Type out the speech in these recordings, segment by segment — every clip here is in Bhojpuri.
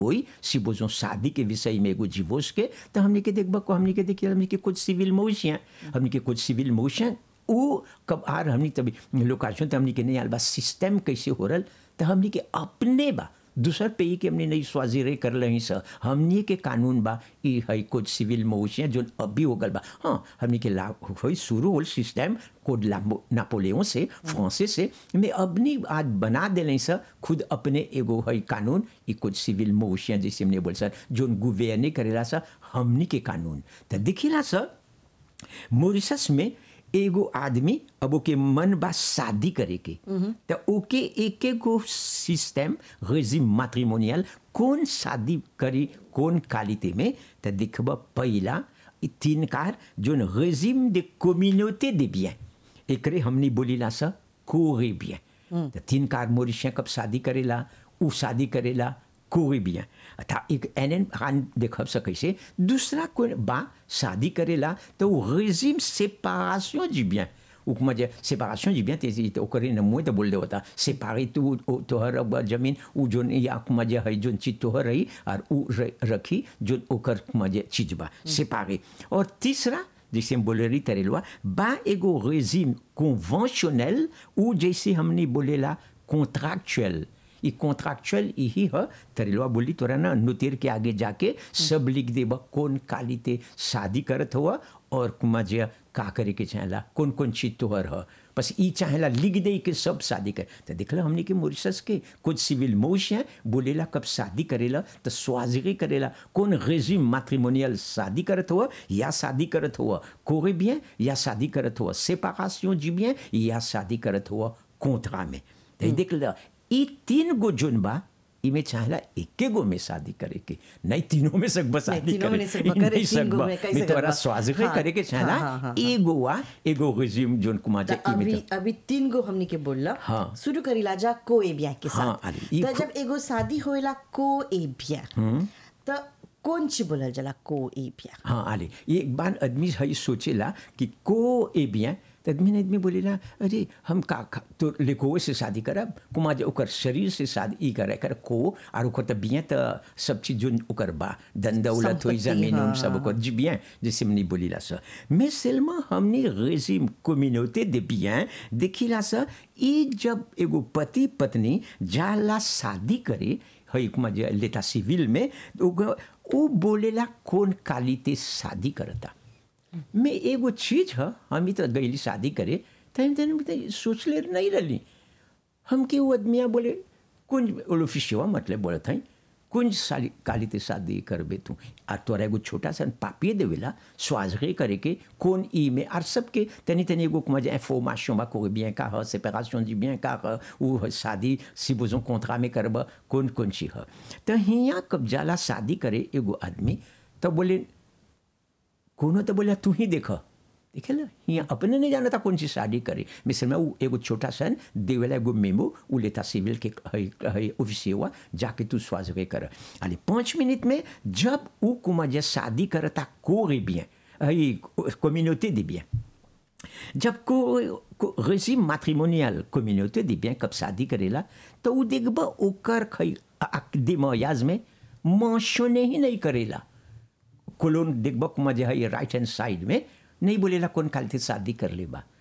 होई सिबोजो शादी के विषय में एगो डिवोर्स के तो हमने के देखबा को हमने के देखिए हमने के कुछ सिविल मोशियाँ हमने के कुछ सिविल मोशन वो कब आर हमने तभी लोकाशन तो हमने के नहीं आल बा सिस्टम कैसे हो रहा तो हमने के अपने बा दूसर पे के हमने नहीं स्वाजीरे कर रही सर हमने के कानून बा ई है कुछ सिविल मोशियाँ जो अभी हो गल बा हाँ हमने के ला हो शुरू होल सिस्टम कोड नापोलियन से फ्रांसे से में अपनी आज बना दिले सर खुद अपने एगो है कानून ई कुछ सिविल मोशियाँ जैसे हमने बोल सर जो गुवेने करेला सर हमने के कानून तो दिखिला सर मॉरिशस में एगो आदमी अब ओके मन बा शादी करे के तो ओके एक एगो सिस्टम रेजिम मैट्रिमोनियल कौन शादी करी कौन क्वालिटी में तो देखब पहला तीन कार जो रेजिम दे कम्युनिटी दे बियन एकरे हमने बोलीला सा कोरे बियन तो तीन कार मोरिशिया कब शादी करेला उ शादी करेला कोई भी है था एक एन एन खान देख सकै से दूसरा कोई बा शादी करेला तो वो रेजिम सेपारेशन जी bien उपमा जे सेपारेशन जी bien तेजी तो करे न मुए तो बोल दे होता सेपारे तू तोहर अब जमीन उ जोन या कुमा जे है जोन चीज तोहर रही और उ रखी जो ओकर कुमा जे चीज बा सेपारे और तीसरा जैसे हम बोले रही तरेलवा बा एगो रेजिम कन्वेंशनल उ जैसे हमने बोलेला कॉन्ट्रैक्चुअल ये कॉन्ट्रैक्चुअल यही है तरेलवा बोली तोरा ना नुतिर के आगे जाके सब लिख देबा कौन कालीते शादी करत हुआ और कुमा जे का करे के चाहेला कौन कौन चीज तोहर है बस ई चाहेला लिख दे के सब शादी कर तो देखला हमने के मॉरिशस के कुछ सिविल मोश हैं बोलेला कब शादी करेला तो स्वाजगी करेला कौन रेजिम मैट्रिमोनियल शादी करत हुआ या शादी करत हुआ कोरे bien या शादी करत हुआ सेपारेशन जी bien या शादी करत हुआ कॉन्ट्रा में तो देख ला ई तीन गो जोन बा इमे चाहला एके गो में शादी करे के नहीं तीनों में सकबा शादी तीनों में करे नहीं सकबा करे, नहीं तीन गो सकबा में कैसे मैं तोरा करबा? स्वाज हाँ, करे के चाहला हाँ, हाँ, हाँ, एगो वा एगो रेजिम जोन कुमा तो जे इमे अभी तो अभी तीन गो हमनी के बोलला हाँ। शुरू करी लाजा को ए ब्याह के हाँ, साथ अरे, ई तो खु- जब एगो शादी होएला को ए ब्याह तो कौन ची बोलल जाला को ए ब्याह हाँ आले ये एक बार आदमी है सोचेला कि को ए बिया तो आदमी ने आदमी बोलेला अरे हम का का- तो लेको से शादी करब कुमा जे ओकर शरीर से शादी ई करे कर को और ओकर तो बिया तो सब चीज जो ओकर बा धन दौलत होई संपत्ति, जमीन उन हाँ, सब ओकर जी बिया जैसे हमने बोलीला सा mais seulement हमने रेजिम कम्युनिटी दे बिया देखिला सा ई जब एगो पति पत्नी जाला शादी करे है कुमा जे लेता सिविल में तो उ- उ बोलेला कौन कालीते शादी करता मैं एगो चीज है हम ही तो गईली शादी करे तो हम तने तो सोचले नहीं रही हमके वो आदमिया बोले कुंज ओलोफिशिवा मतलब बोले था कुंज साली कालीते शादी करबे तू आ तोरा एगो छोटा सा पापिए देवेला स्वाजरे करे के कौन ई में आर सबके तनी तनी एगो कुमा जे इंफॉर्मेशन बा कोई bien का है séparation जी bien का है उ है शादी si besoin contrat में करब कौन कौन ची है तो हिया कब जाला शादी करे एगो आदमी तो बोले कोनो तो बोला तू ही देख देखे ला हिया अपने नहीं जाना था कौन सी शादी करे मिसल में वो एगो छोटा सन देवेला एगो मेमो वो लेता सिविल के है है ऑफिसियर हुआ जाके तू स्वाज के कर अरे पाँच मिनट में जब वो कुमा जे शादी करता को रे bien है कम्युनिटी दे bien जब को, को रेजिम मैट्रिमोनियल कम्युनिटी दे bien कब शादी करेला तो वो देखबा ओकर खई दिमायाज में मेंशने ही नहीं करेला कोलोन देखबा कुमा जे है राइट हैंड साइड में नहीं बोलेला कौन काल से शादी कर ले बा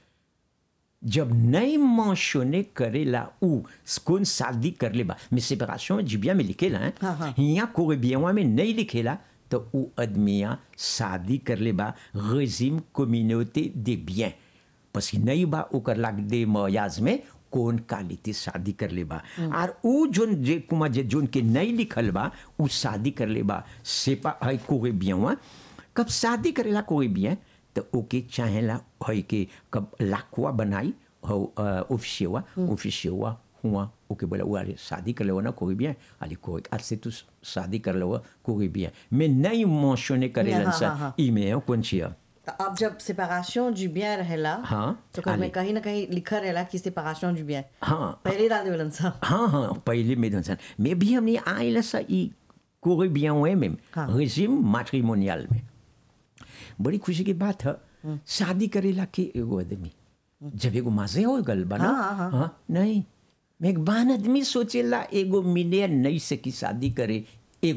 जब नहीं मेंशने करेला उ कौन शादी कर ले बा में सेपरेशन जिबिया में लिखेला हैं हाँ, हाँ। यहाँ कोई बियावा में नहीं लिखेला तो उ आदमिया शादी कर ले बा रेजिम कम्युनिटी दे bien parce que नहीं बा ओकर लाग दे मयाज में कौन कालीते शादी कर ले बा और उ जोन जे कुमा जे जोन के नहीं लिखल बा उ शादी कर ले बा सेपा है कोई बियावा कब शादी करेला कोई bien तो ओके चाहेला है कि कब लाखवा बनाई हो ऑफिसियर हुआ ऑफिसियर हुआ हुआ ओके बोला वो अरे शादी कर लो ना कोई भी है अरे कोई आज से तू शादी कर लो कोई भी है मैं नहीं मेंशने करे हाँ, हाँ, लंसा हाँ। ईमेल कौन सी है तो अब जब सेपरेशन du bien रहेला हाँ, तो कर में आले। कहीं ना कहीं लिखा रहेला कि सेपरेशन du bien हाँ। पहले डाल देवलन सा हाँ हाँ पहले में धन मैं भी हमने आए सा ई कोई bien हुए में हाँ। रेजिम मैट्रिमोनियल में बड़ी खुशी की बात है शादी करेला के एगो आदमी जब एगो मजे हो गल बना हाँ, हाँ, हाँ। नहीं मैं एक बान आदमी सोचेला एगो मिले नहीं से की शादी करे